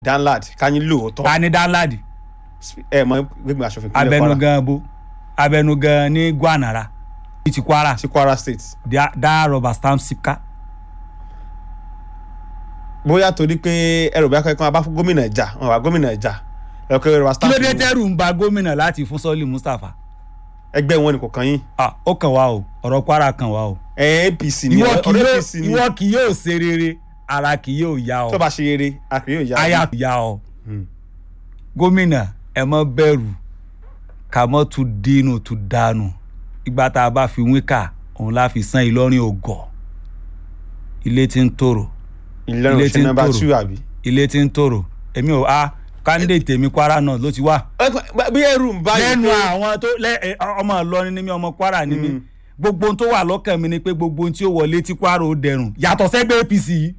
danlad kanyin lóòótọ́ ta ni danladi ẹ mọ gbẹgbẹ aṣòfin ìpínlẹ̀ kwara abẹnugan bo abẹnugan ní gwanara ní ti kwara sí kwara state dá- dá rọba stamp sipka bóyá torí pé ẹrù bí akẹ́kọ̀ọ́ abá fún gómìnà ẹ̀jà wọn wà gómìnà ẹ̀jà ẹ̀kọ́ yorùbá kí stamp ló dé tẹ́rù ń ba gómìnà láti fún sọ́ọ̀lì mustapha ẹgbẹ́ wọn ni kò kàn yín ah ó kàn wá o ọ̀rọ̀ kwara kàn wá o ẹ apc ni ìwọ kì ọ̀rẹ́ yóò apc ni ìwọ kì yóò ṣe rere ara kì yóò yá ọ tó bá ṣe eré àkìrí yóò yá aya kì yá ọ Hmm. gómìnà ẹ mọ bẹ̀rù ká mọ tún dínú tún dànù ìgbà tá a bá fi wíkà òun la fi san ìlọrin ògọ ilé tí ń tòrò ìlọrin ilé òṣèlú tí ń nọ́mbà tòrò. two àbí. ilé tí ń tòrò èmi ò a candidate tèmi kwara náà ló ti wá bí ẹrù ń bá yìí lẹ́nu pé àwọn tó lẹ ẹ, ọmọ ìlọrin ni mí ọmọ kwara ni mí Mm. gbogbo ohun tó wà lọ́kàn mi ni pé gbogbo ohun tí ó wọlé tí kwara ó dẹrùn yàtọ̀ sẹ́gbẹ́ apc yìí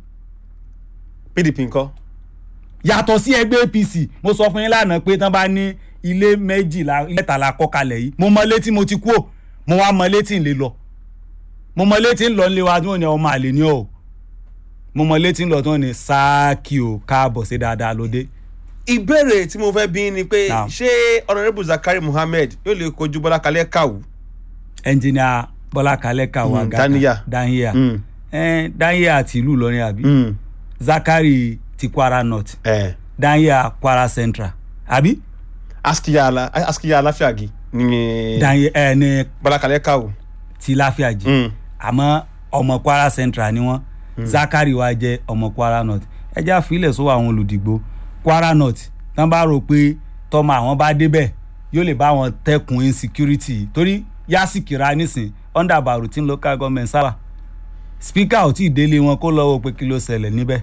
pdp ńkọ́ yàtọ̀ sí ẹgbẹ́ apc mo sọ fún yín lánàá pé tán bá ní ilé méjìlá mẹ́tàlá kọ́ kalẹ̀ yìí mo mọ létí mo ti kú ò mo wá mọ létí ń lè lọ mo mọ létí ń lọ nílé wa tí wọ́n ní ọmọ àlè ní ọ mo mọ létí ń lọ tí wọ́n ní sáàkì ò káàbọ̀ sí dáadáa lóde ìbéèrè tí mo fẹ́ bí ni pé Naam. ṣé honourable zakari muhammed yóò lè kojú bọ́lá kalẹ́ kàwú. ẹnjìnìà bọ́lá kalẹ́ kàwá Mm, gàkà Daniya. daniya Mm. ẹ daniya àti ìlú ìlọrin àbí Mm. zakari ti kwara north Eh. daniya kwara central àbí askiya ala askiya aláfíàgì ni daniya ẹ ní bọ́lá kalẹ́ kàwú. ti láfíàjì. Mm. àmọ́ ọmọ kwara central ni wọ́n zakari wa jẹ́ ọmọ kwara north ẹjẹ́ àfilẹ̀ sọ àwọn olùdìgbò kwara north tán bá rò pé tọmọ àwọn bá débẹ̀ yóò lè bá wọn tẹkùn insecurity torí yásìkìrá nísìn under barutin local government sábà speaker ò tí ì délé wọn kó lọ́wọ́ pé kí ló ṣẹlẹ̀ níbẹ̀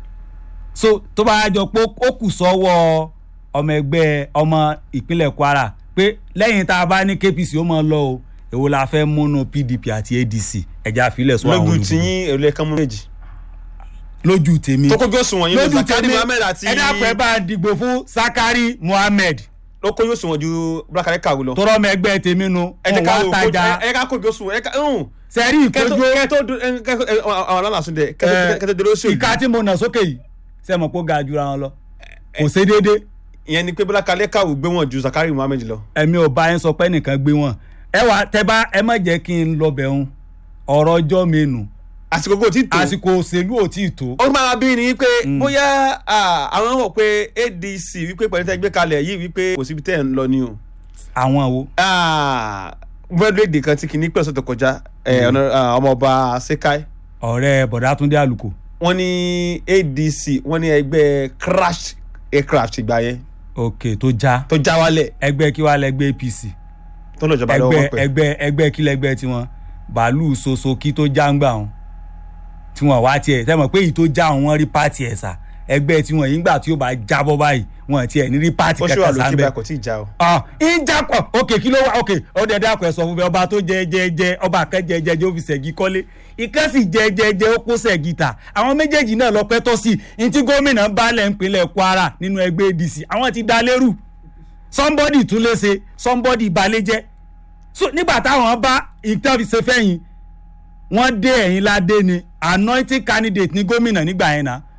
so tó bá jọ pé ó kù sọ́wọ́ ọmọ ẹgbẹ́ ọmọ ìpínlẹ̀ kwara pé lẹ́yìn tá a bá ní kpc ó máa lọ o èwo la fẹ́ múnú pdp àti adc ẹ̀já àfilẹ̀ sọ àwọn lójú olùdìbò tiyín èrò ẹ̀kan mú méjì. lójú tèmi tó kójú òṣùwọ̀n yín lọ lójú zakari tèmi muhammed àti ẹ dákun ẹ bá a dìgbò fún sakari muhammed ló kójú òṣùwọ̀n ju bọ́lá kalẹ́ kàwú lọ. tọrọ ọmọ ẹgbẹ́ tèmi nu ẹ jẹ́ wọn ká wá wò ó tajà ẹ ká kójú òṣùwọ̀n ẹ ká sẹ́rí kẹtó ìkójú kẹtó kẹtó àwọn alálàsùn dẹ kẹtó dèrò sí ìka òyìn tí mo nà sókè yìí sẹ́mo kó ga jura wọn lọ kò ṣe déédéé ìyẹn ni pé bọ́lá kalẹ́ kàwú gbé wọn ju zakari muhammed lọ. ẹ̀mí ò bá yẹn sọ pé nìkan gbé wọn ẹ wà tẹ bá ẹ má jẹ́ kí n lọ bẹ̀ ń ọ̀rọ̀ ọjọ́ mi nù àsìkò kò tí tó. àsìkò òṣèlú ò tí ì tó ó máa bí ni wípé bóyá ah, àwọn wọ̀ pé adc wípé pẹ̀lú tẹ́ gbé kalẹ̀ yìí wípé kò síbi tẹ́ ẹ̀ ń lọ ni o. àwọn wo bẹ́ẹ̀dẹ̀dẹ̀ kan tí kìíní pẹ̀lú ọ̀sẹ̀ tó kọjá eh, ọ̀nà- ah, ọmọọba sekai ọ̀rẹ́ bọ̀dá túndé àlùkò wọ́n ní adc wọ́n ní ẹgbẹ́ crash aircraft ìgbà yẹn òkè tó já tó já wálẹ̀ ẹgbẹ́ kí wàá lẹ́gbẹ́ apc tó lọ jọba lọ́wọ́ ẹgbẹ́ pẹ̀. ẹgbẹ́ ẹgbẹ́ kí lẹ́gbẹ́ tiwọn bàálù soso kí tó já ń gbà wọn tí wọn wá tiẹ̀ tẹ́ mọ̀ pé èyí tó já wọn wọ́n rí pààtì ẹ̀ sà ẹgbẹ́ tiwọn yìí ńgbà tí ó bá jábọ́ báyìí wọn tiẹ̀ ní rí pààtì ó ṣe wà kẹta lókè sáńbẹ́ báyìí kò tí ì já o. ah ìjàpọ̀ òkè kí ló wà òkè ọdẹ dàpọ̀ ẹ̀ sọ fún mi ọba tó jẹ jẹ jẹ ọba kan jẹ jẹ jẹ ó fi ṣẹ̀gí kọ́lé ìkan sì jẹ jẹ jẹ ó kó ṣẹ̀gí ta àwọn méjèèjì náà lọ pẹ́ tọ́ sí i ní tí gómìnà balẹ̀ ń pinlẹ̀ kwara nínú ẹgbẹ́ adc àwọn ti da lérú somebody tún lè ṣe somebody balẹ̀ jẹ́ so nígbà táwọn bá ìtàn fi ṣe fẹ́yìn wọ́n dé ẹ̀yìn ládé ni anointing candidate ní gómìnà nígbà yẹn náà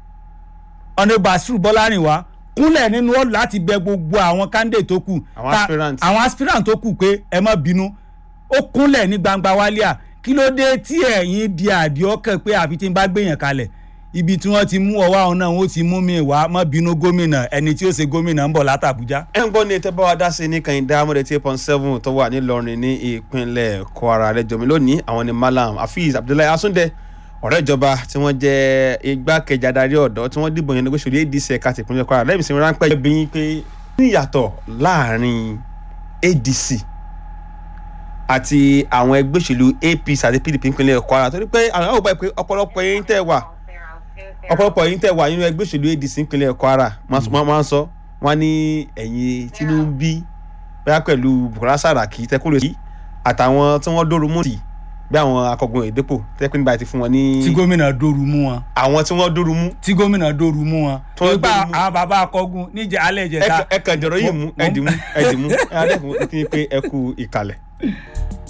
ọ̀nà basiru bọ́lárìnwá kúnlẹ̀ nínú ọ̀lù láti bẹ gbogbo àwọn candidate tó kù Àwọn Ta- aspirant. àwọn aspirant tó kù pé ẹ má bínú ó kúnlẹ̀ ní gbangba wálíà kí ló dé tí ẹ̀yin di àdí ọkàn pé àfi tí n bá gbèyàn kalẹ̀ ibi tí wọ́n ti mú ọwọ́ àwọn náà wọ́n ti mú mi wá má bínú gómìnà ẹni tí ó ṣe gómìnà ń bọ̀ látàbújá. ẹ ń gbọ́ ní ètò báwa dá sí ní kàyíndá amúdẹ tí eight point seven tó wà nílọrin ní ìpínlẹ̀ kwara lẹ́jọ́ mi lónìí àwọn ni malam hafiz abdullahi asunde ọ̀rẹ́ ìjọba tí wọ́n jẹ́ igbákejì adarí ọ̀dọ́ tí wọ́n dìbò yẹn ní gbèsè adc ẹ̀ka ti ìpínlẹ̀ kwara lẹ́yìn ìsinmi ráńpẹ́ bí yín pé ní ìyàtọ̀ láàrin adc àti àwọn ẹgbẹ́ òṣèlú apc àti pdp ìpínlẹ̀ kwara torí pé àwọn àwọn ọgbà pé ọ̀pọ̀lọpọ̀ yẹn tẹ̀ wà ọ̀pọ̀lọpọ̀ yìí tẹ̀ wà nínú ẹgbẹ́ òṣèlú adc ìpínlẹ̀ kwara wọ́n máa ń sọ wọ́n ní ẹ̀yìn tinubu bẹ́ẹ̀ pẹ̀lú bukola saraki tẹ́kùrẹ́ sí àtàwọn tí wọ́n dóoru mú tì bí àwọn akọgun ìdẹ́pọ̀ tẹ́kùn nígbà tí fún wọn ní tí gómìnà dóoru mú wọn àwọn tí wọ́n dóoru mú tí gómìnà dóoru mú wọn Tí wọ́n nípa dóoru mú. àwọn bàbá akọgun níjẹ alẹ́ ìjẹta ẹ kàn jọ̀rọ̀ yìí mú Mo- mo- ẹ̀dìmú ẹ̀dìmú ẹ̀ adẹ́kùn kí n pé ẹ kú ìkàlẹ̀.